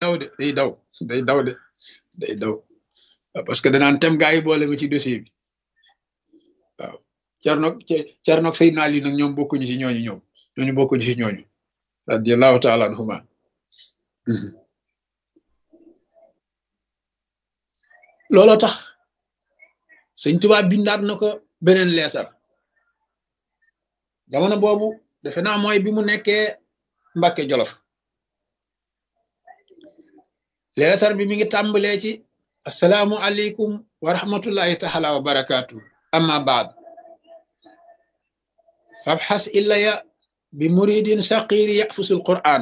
daw de day daw day daw de day daw parce que danaan tem gaa yi boole ma ci dossier bi waaw Cerno Cerno Seydina Ali nag ñoom bokkuñu ci ñooñu ñoom ñooñu bokkuñu ci ñooñu radiyallahu taala anhuma looloo tax sëñ Tuubaa bindaat na ko beneen leetar jamono boobu defe naa mooy bi mu nekkee Mbàkke Jolof leetar bi mi ngi tàmbalee ci assalaamu aleykum wa rahmatullahi taala wa barakaatu amma baad fabxas illaya bi muridin saqiri yafusul quran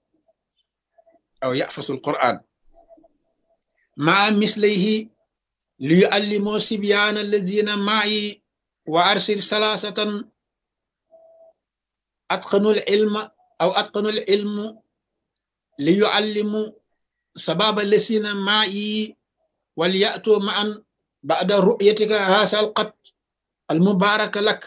aw yafasul quran maa mislayhi li yuallimoo sibyaana allazina maayi wa arsil salaasatan atqanul ilma aw atqanul ilmu li yuallimu sababa lesina maayi wal ya'tu ma'an ba'da ru'yatika haasal qat al mubaaraka lak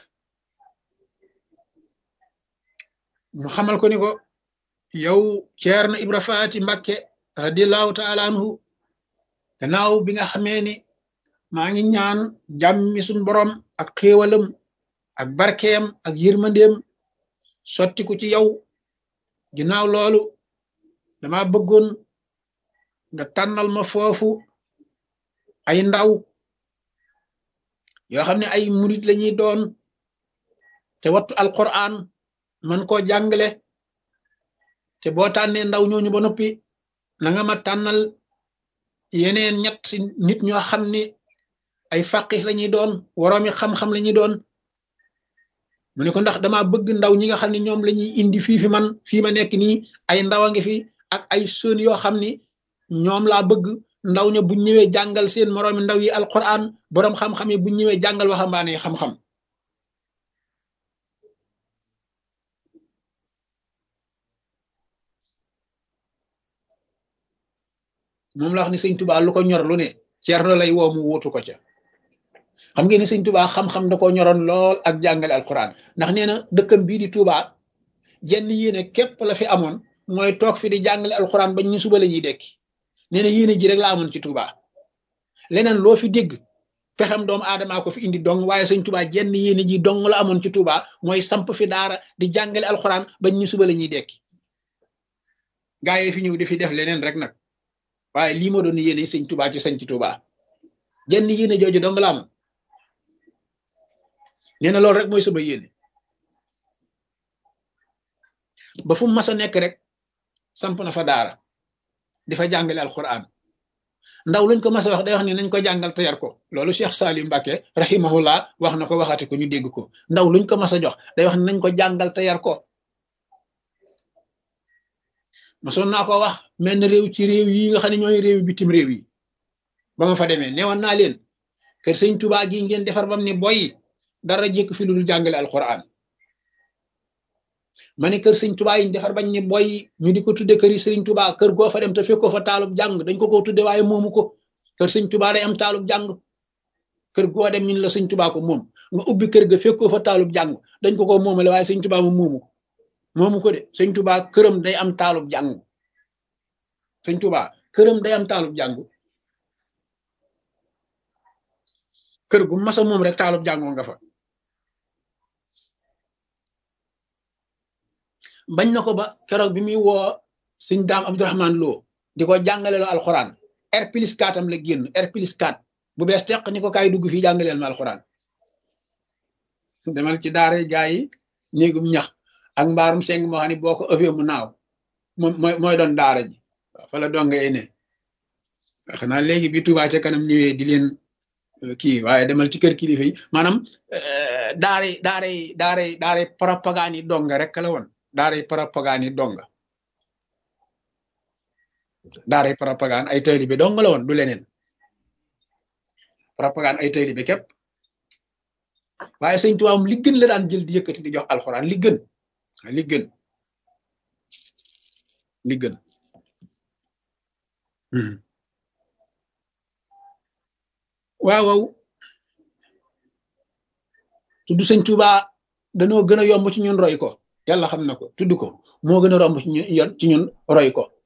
mu xamal ko ni ko yow Ceerno Ibra Faati Mbakke radiallahu taala anhu gannaaw bi nga xamee ni maa ngi ñaan jàmmi suñ borom ak xéewalam ak barkeem ak yërmandeem sottiku ci yow ginnaaw loolu dama bëggoon nga tànnal ma foofu ay ndaw yoo xam ne ay murit lañuy doon te wattu alquran man koo jàngale te boo tànnee ndaw ñooñu ba noppi na nga ma tànnal yeneen ñett nit ñoo xam ni ay faqih lañuy doon woroomi xam-xam lañuy doon mu ne ko ndax dama bëgg ndaw ñi nga xam ne ñoom lañuy indi fii fi man fii ma nekk nii ay ndaw a ngi fi ak ay sën yoo xam ni ñoom laa bëgg ndaw ña bu ñëwee jàngal seen moroomi ndaw yi alquran boroom xam-xam yi bu ñëwee jàngal waxambaane xam-xam moom la wax ni sëñ tubaa lu ko ñor lu ne ceerno lay woo mu wuutu ko ca xam ngeen ni sëñ tubaa xam-xam da ko ñoroon lool ak jàngale alquran ndax nee na dëkkam bii di tubaa jenn yéene képp la fi amoon mooy toog fi di jàngale alquran bañ ñu suba la ñuy dekki nee na yéene ji rek la amoon ci tubaa leneen loo fi dégg pexem doomu aadamaa ko fi indi dong waaye sëñ tubaa jenn yéene ji dong la amoon ci tubaa mooy samp fi daara di jàngale alquran bañ ñu suba la ñuy dekki gaa yi fi ñëw di fi def leneen rek nag waaye lii ma doon yéene sëñ tubaa ci sañ ci tubaa jenn yéene jooju dong la am nee na loolu rek mooy sama yéene ba fu mu mas a nekk rek samp na fa daara di fa jàngale alquran ndaw luñ ko mas a wax day wax ni nañ ko jàngal te yar ko loolu Cheikh Salim Mbacke rahimahullah wax na ko waxati ko ñu dégg ko ndaw luñ ko mas a jox day wax ni nañ ko jàngal te yar ko masoon naa ko wax mel na réew ci réew yi nga xam ne ñooy réew bitim réew yi ba ma fa demee newoon naa leen kër sëñ Tuubaa gi ngeen defar bam ne boy dara jékk fi lu dul jàngale alquran ma ne kër sëñ Tuubaa yi ñu defar bañ ne boy ñu di ko tudde kër yi sëriñ Tuubaa kër goo fa dem te fekkoo fa taalub jàng dañ ko ko tudde waaye moomu ko kër sëñ Tuubaa day am taalub jàng kër goo dem ñun la sëñ Tuubaa ko moom nga ubbi kër ga fekkoo fa taalub jàng dañ ko ko moomale waaye sëñ Tuubaa moom moomu ko moomu ko de sëñ Tuubaa këram day am taalub jàng sëñ Tuubaa këram day am taalub jàng kër gu masa moom rek taalub jàngoo nga fa bañ na ko ba keroog bi muy woo sëñ daam Abdourahman Lo di ko jàngaleloo alxuraan R plus 4 am la génn R plus 4 bu bees teq ni ko kaay dugg fii jàngaleel ma alxuraan demal ci daara gaa yi néegum ñax ak mbaarum seng moo xam ne boo ko ëffee mu naaw moom mooy mooy doon daara ji waaw fa la donga ne xanaa léegi bi Tuubaa ca kanam ñëwee di leen kii waaye demal ci kër kilifa yi maanaam daara daara daara daara propagande yi donga rek la woon daara propagande yi donga daara propagande ay taalibe dong la woon du leneen propagande ay taalibe képp waaye sëñ Tuubaa li gën la daan jël di yëkkati di jox alxuraan li gën li gën li gën waaw waaw tudd sëñ Tuubaa danoo gën a yomb ci ñun roy ko yàlla xam na ko tudd ko moo gën a romb ci ñun ci ñun roy ko